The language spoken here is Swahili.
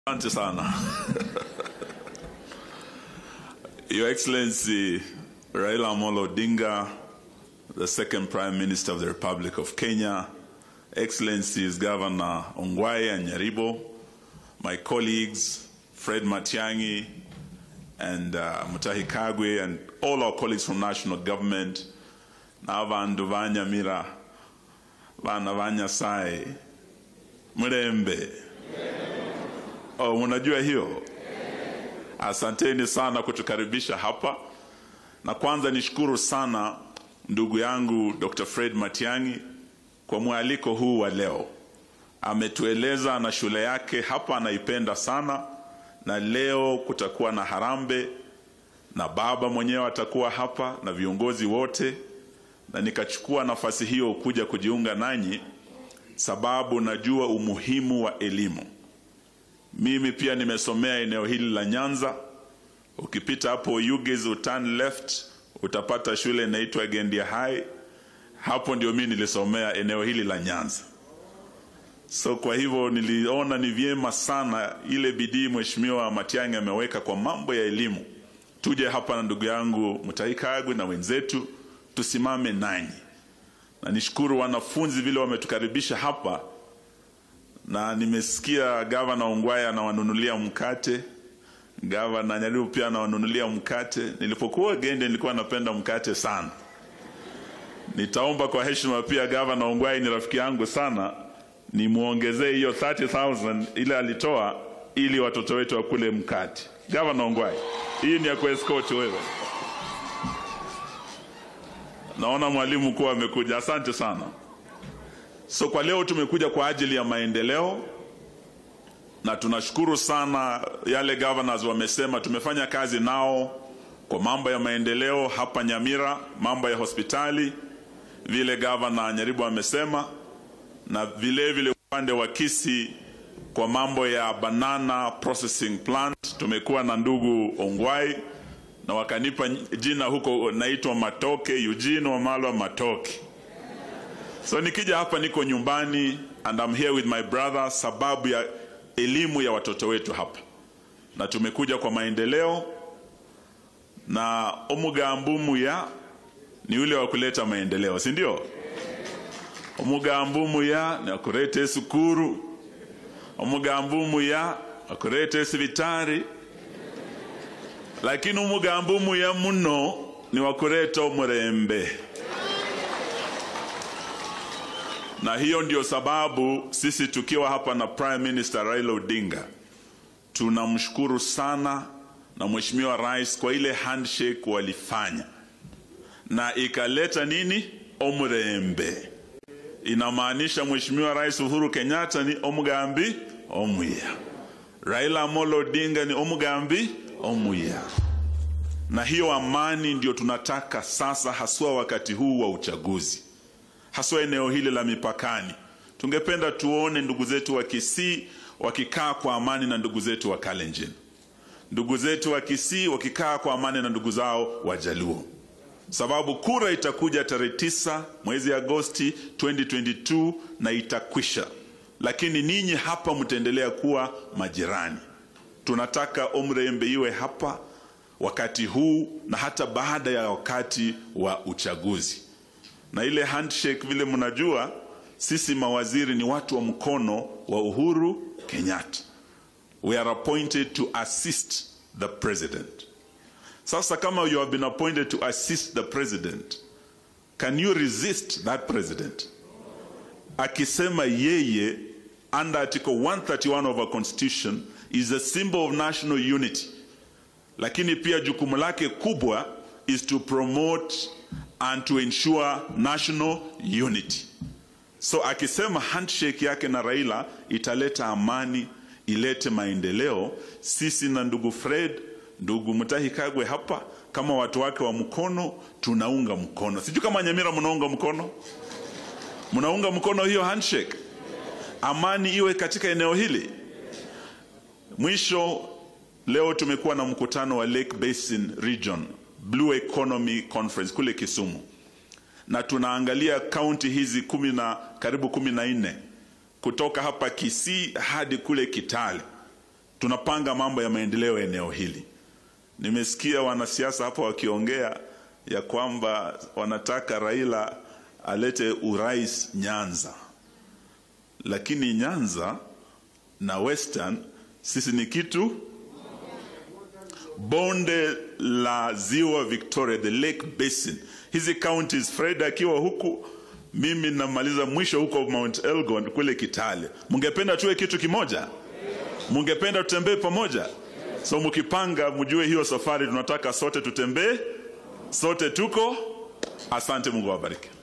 Asante sana. Your Excellency Raila Amolo Odinga, the second Prime Minister of the Republic of Kenya, Excellencies Governor Ongwae and Nyaribo, my colleagues Fred Matiangi and uh, Mutahi Kagwe and all our colleagues from national government, na vandu vanyamira vana vanyasai mrembe Oh, unajua hiyo? Asanteni sana kutukaribisha hapa, na kwanza nishukuru sana ndugu yangu Dr. Fred Matiang'i kwa mwaliko huu wa leo. Ametueleza na shule yake hapa anaipenda sana, na leo kutakuwa na harambe na baba mwenyewe atakuwa hapa na viongozi wote, na nikachukua nafasi hiyo kuja kujiunga nanyi sababu najua umuhimu wa elimu. Mimi pia nimesomea eneo hili la Nyanza. Ukipita hapo Yuges uturn left utapata shule inaitwa Gendia High. Hapo ndio mimi nilisomea eneo hili la Nyanza. So kwa hivyo niliona ni vyema sana ile bidii Mheshimiwa Matiang'i ameweka kwa mambo ya elimu. Tuje hapa na ndugu yangu Mutahi Kagwe na wenzetu tusimame nanyi. Na nishukuru wanafunzi vile wametukaribisha hapa na nimesikia gavana Ongwae anawanunulia mkate, gavana Nyaribo pia anawanunulia mkate. Nilipokuwa Gende nilikuwa napenda mkate sana. Nitaomba kwa heshima pia, gavana Ongwae ni rafiki yangu sana, nimuongezee hiyo 30000 ile alitoa ili watoto wetu wakule mkate. Gavana Ongwae, hii ni ya kuescort wewe. Naona mwalimu kuwa amekuja, asante sana. So kwa leo tumekuja kwa ajili ya maendeleo na tunashukuru sana yale governors wamesema. Tumefanya kazi nao kwa mambo ya maendeleo hapa Nyamira, mambo ya hospitali vile governor Nyaribo amesema, na vile vile upande wa Kisii kwa mambo ya banana processing plant tumekuwa na ndugu Ongwai na wakanipa jina huko, naitwa Matoke, Eugene Wamalwa Matoke. So nikija hapa niko nyumbani and I'm here with my brother sababu ya elimu ya watoto wetu hapa, na tumekuja kwa maendeleo, na omugambu muya ni ule wa kuleta maendeleo, si ndio? Omugambu muya ni wakuleta sukuru, omugambu muya wakuleta sibitari, lakini omugambu muya muno ni wakuleta omurembe. na hiyo ndio sababu sisi tukiwa hapa na Prime Minister Raila Odinga tunamshukuru sana na Mheshimiwa Rais kwa ile handshake walifanya na ikaleta nini omurembe. Inamaanisha Mheshimiwa Rais Uhuru Kenyatta ni omugambi omuya, Raila Amolo Odinga ni omugambi omuya, na hiyo amani ndio tunataka sasa, haswa wakati huu wa uchaguzi haswa eneo hili la mipakani. Tungependa tuone ndugu zetu wa Kisii wakikaa kwa amani na ndugu zetu wa Kalenjin, ndugu zetu wa Kisii wakikaa kwa amani na ndugu zao wa Jaluo, sababu kura itakuja tarehe tisa mwezi Agosti 2022 na itakwisha, lakini ninyi hapa mtaendelea kuwa majirani. Tunataka Omrembe iwe hapa wakati huu na hata baada ya wakati wa uchaguzi na ile handshake vile mnajua, sisi mawaziri ni watu wa mkono wa Uhuru Kenyatta. We are appointed to assist the president. Sasa kama you have been appointed to assist the president, can you resist that president? Akisema yeye under article 131 of our constitution is a symbol of national unity, lakini pia jukumu lake kubwa is to promote and to ensure national unity. So akisema handshake yake na Raila italeta amani, ilete maendeleo, sisi na ndugu Fred, ndugu Mutahi Kagwe hapa kama watu wake wa mkono tunaunga mkono. Sijui kama Nyamira mnaunga mkono, mnaunga mkono hiyo handshake, amani iwe katika eneo hili. Mwisho, leo tumekuwa na mkutano wa Lake Basin Region Blue Economy Conference kule Kisumu, na tunaangalia kaunti hizi kumi na karibu kumi na nne kutoka hapa Kisii hadi kule Kitale. tunapanga mambo ya maendeleo ya eneo hili. Nimesikia wanasiasa hapa wakiongea ya kwamba wanataka Raila alete urais Nyanza, lakini Nyanza na Western sisi ni kitu. Bonde la ziwa Victoria, the Lake Basin, hizi counties, Fred akiwa huku, mimi namaliza mwisho huko Mount Elgon kule Kitale. Mungependa tuwe kitu kimoja? Mungependa tutembee pamoja? So mkipanga, mjue hiyo safari tunataka sote tutembee, sote tuko. Asante, Mungu awabariki.